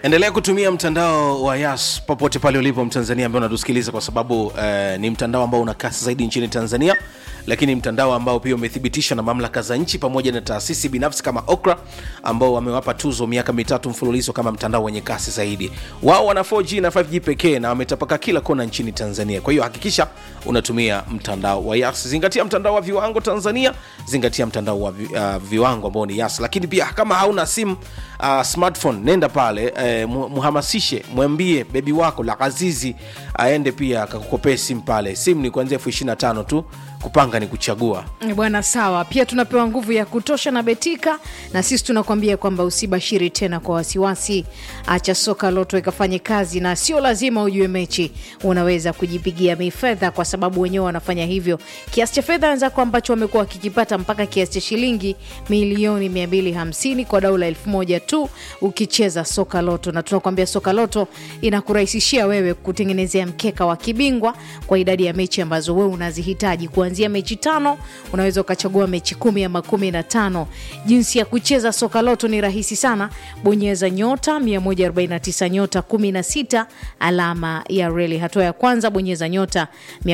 endelea kutumia mtandao wa yas popote pale ulipo mtanzania ambaye unatusikiliza kwa sababu eh, ni mtandao ambao una kasi zaidi nchini tanzania lakini mtandao ambao pia umethibitishwa na mamlaka za nchi pamoja na taasisi binafsi kama okra ambao wamewapa tuzo miaka mitatu mfululizo kama mtandao wenye kasi zaidi wao wana 4g na 5g pekee na wametapaka kila kona nchini tanzania kwa hiyo hakikisha unatumia mtandao wa yas zingatia mtandao wa viwango tanzania zingatia mtandao wa vi, uh, viwango ambao ni yas lakini pia kama hauna simu uh, smartphone nenda pale eh, mu- muhamasishe mwambie bebi wako la azizi aende pia akakukopee simu pale simu ni kuanzia elfu ishiri na tano tu kupanga ni kuchagua bwana sawa pia tunapewa nguvu ya kutosha na betika na sisi tunakuambia kwamba usibashiri tena kwa wasiwasi acha soka loto ikafanye kazi na sio lazima ujue mechi unaweza kujipigia mifedha kwa sababu wenyewe wanafanya hivyo kiasi cha fedha wenzako ambacho wamekuwa wakikipata mpaka kiasi cha shilingi milioni 250 kwa daula elfu moja tu ukicheza soka loto na tunakuambia soka loto inakurahisishia wewe kutengenezea mkeka wa kibingwa kwa idadi ya mechi ambazo wewe unazihitaji kuanzia mechi tano unaweza ukachagua mechi kumi ama kumi na tano jinsi ya kucheza soka loto ni rahisi sana bonyeza nyota 149 nyota 16 alama ya reli hatua ya kwanza bonyeza nyota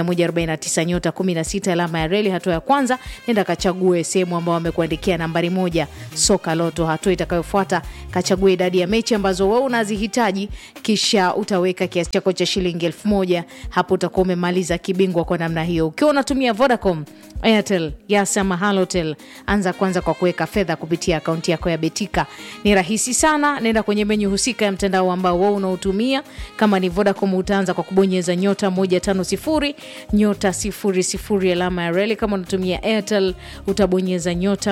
149 nyota 16 alama ya reli hatua ya kwanza nenda kachague sehemu ambao wamekuandikia nambari moja soka loto hatua itakayofuata kachague idadi ya mechi ambazo wewe unazihitaji kisha utaweka kiasi chako cha shilingi elfu moja hapo utakuwa umemaliza kibingwa kwa namna hiyo ukiwa unatumia vodacom airtel yas ama halotel anza kwanza kwa kuweka fedha kupitia akaunti yako ya betika ni rahisi sana nenda kwenye menyu husika ya mtandao ambao wewe unaotumia kama ni vodacom utaanza kwa kubonyeza nyota 150 nyota 00 alama ya reli kama unatumia airtel utabonyeza nyota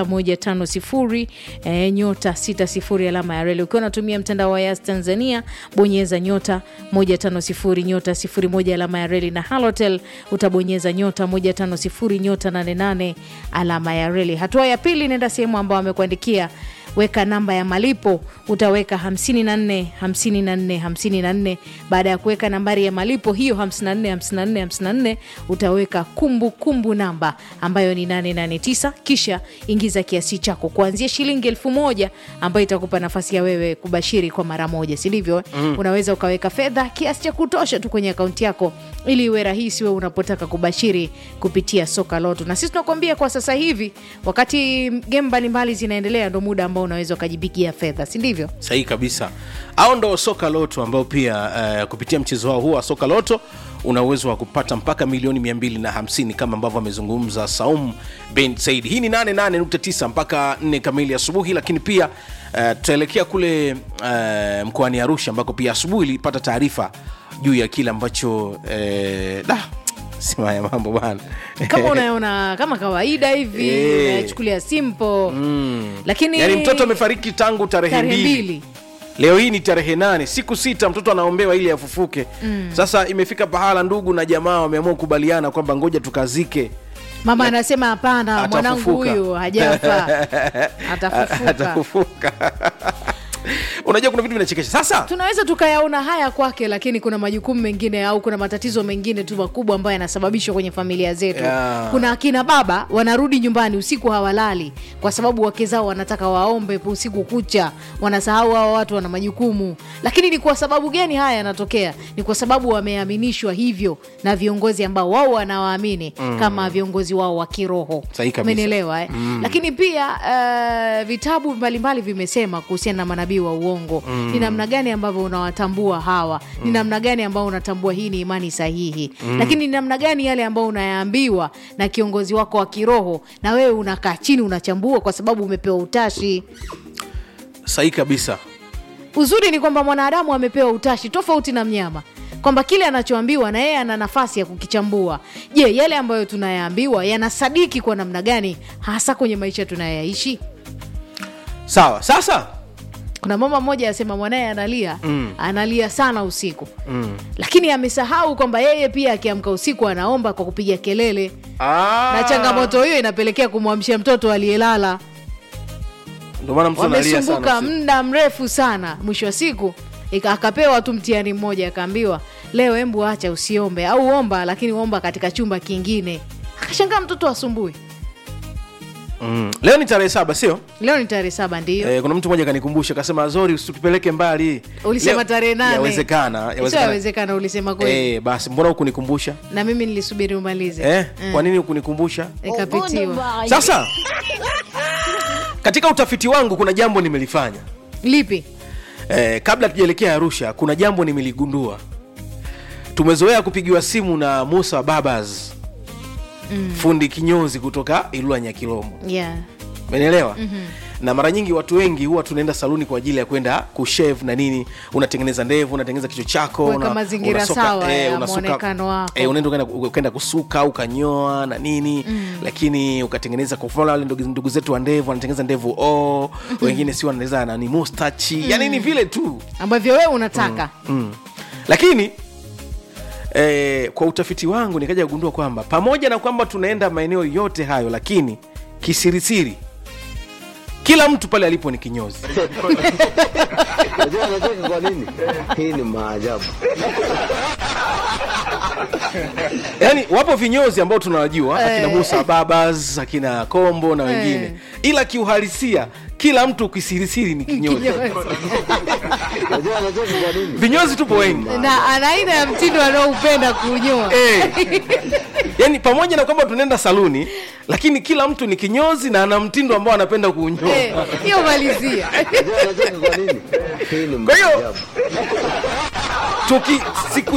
150 eh, nyota 60 alama ya reli ukiwa unatumia mtandao wa yas tanzania bonyeza nyota 150 nyota 01 alama ya reli na halotel utabonyeza nyota 150 nyota 88 alama ya reli hatua ya pili nenda sehemu ambao amekuandikia weka namba ya malipo utaweka 54 54 54 baada ya kuweka nambari ya malipo hiyo 54 54 54 utaweka kumbukumbu kumbu namba ambayo ni 889 kisha ingiza kiasi chako kuanzia shilingi elfu moja ambayo itakupa nafasi ya wewe kubashiri kwa mara moja sindivyo mm. unaweza ukaweka fedha kiasi cha kutosha tu kwenye akaunti yako ili iwe rahisi wewe unapotaka kubashiri kupitia soka loto na sisi tunakuambia kwa sasa hivi wakati game mbalimbali zinaendelea ndo muda ambao unaweza ukajipigia fedha si ndivyo sahihi kabisa au ndo soka loto ambao pia uh, kupitia mchezo wao huu wa soka loto una uwezo wa kupata mpaka milioni 250 kama ambavyo amezungumza saum ben said hii ni 88.9 mpaka 4 kamili asubuhi lakini pia uh, tutaelekea kule uh, mkoani arusha ambako pia asubuhi ilipata taarifa juu ya kile ambacho uh, da sima ya mambo bana kama unaona kama kawaida hivi Eh. unachukulia simple lakini yaani mtoto amefariki tangu tarehe tarehe mbili mbili leo hii ni tarehe nane siku sita mtoto anaombewa ili afufuke mm. sasa imefika pahala ndugu na jamaa wameamua kukubaliana kwamba ngoja tukazike mama anasema hapana mwanangu Atafufuka. huyu hajafa atafufuka atafufuka unajua kuna vitu vinachekesha sasa tunaweza tukayaona haya kwake lakini kuna majukumu mengine au kuna matatizo mengine tu makubwa ambayo yanasababishwa kwenye familia zetu Yeah. kuna akina baba wanarudi nyumbani usiku hawalali kwa sababu wake zao wanataka waombe usiku kucha wanasahau hao watu wana majukumu lakini ni kwa sababu gani haya yanatokea ni kwa sababu wameaminishwa hivyo na viongozi ambao wao wanawaamini mm. kama viongozi wao wa kiroho Sahihi kabisa. umenielewa eh? mm. lakini pia uh, vitabu mbalimbali vimesema kuhusiana na manabii wa uongo mm. ni namna gani ambavyo unawatambua hawa mm. ni namna gani ambao unatambua hii ni imani sahihi mm. lakini ni namna gani yale ambao unayaambiwa na kiongozi wako wa kiroho na wewe unakaa chini unachambua kwa sababu umepewa utashi sahihi kabisa uzuri ni kwamba mwanadamu amepewa utashi tofauti na mnyama kwamba kile anachoambiwa na yeye ana nafasi ya kukichambua je yale ambayo tunayaambiwa yanasadiki kwa namna gani hasa kwenye maisha tunayoyaishi sawa sasa kuna mama mmoja asema mwanaye analia mm. analia sana usiku mm. lakini amesahau kwamba yeye pia akiamka usiku anaomba kwa kupiga kelele Ah. na changamoto hiyo inapelekea kumwamsha mtoto aliyelala ndio maana mtu analia wamesumbuka sana usiku. muda mrefu sana mwisho wa siku ika- akapewa tu mtihani mmoja akaambiwa leo embu acha usiombe au omba lakini omba katika chumba kingine akashangaa mtoto asumbui mm. leo ni tarehe saba sio leo ni tarehe saba ndiyo Eh, kuna mtu mmoja kanikumbusha akasema zori usitupeleke mbali ulisema Leo- tarehe nane yawezekana Sio yawezekana yawezekana ulisema kweli eh, basi mbona hukunikumbusha na mimi nilisubiri umalize eh, Mm. kwa nini hukunikumbusha nikapitiwa sasa katika utafiti wangu kuna jambo nimelifanya lipi eh, kabla tujaelekea arusha kuna jambo nimeligundua tumezoea kupigiwa simu na musa babas mm. fundi kinyozi kutoka ilula nyakilomo yeah. umenielewa mm-hmm. na mara nyingi watu wengi huwa tunaenda saluni kwa ajili ya kwenda kushave na nini unatengeneza ndevu unatengeneza kichwa chako Kuweka una- mazingira unasuka- sawa eh, ya unasuka- muonekano wako. eh, unaenda ukaenda- ukaenda kusuka ukanyoa na nini mm. lakini ukatengeneza kwa mfano wale ndugu, ndugu zetu wa ndevu wanatengeneza ndevu o wengine si wanatengeneza nani mustachi mm. yani ni vile tu ambavyo wewe unataka mm. lakini eh, kwa utafiti wangu nikaja kugundua kwamba pamoja na kwamba tunaenda maeneo yote hayo lakini kisirisiri kila mtu pale alipo ni kinyozi Unajua anacheka kwa nini? Hii ni maajabu. yaani wapo vinyozi ambao tunawajua Eh. akina musa babas akina kombo na wengine Eh. ila kiuhalisia kila mtu kisirisiri ni kinyozi Unajua anacheka kwa nini? vinyozi tupo wengi na ana aina ya mtindo anaoupenda kunyoa Eh. yaani pamoja na kwamba tunaenda saluni lakini kila mtu ni kinyozi na ana mtindo ambao anapenda kuunyoa Eh, hiyo malizia Unajua anacheka kwa nini? Hii ni Kwa hiyo- maajabu. tuki siku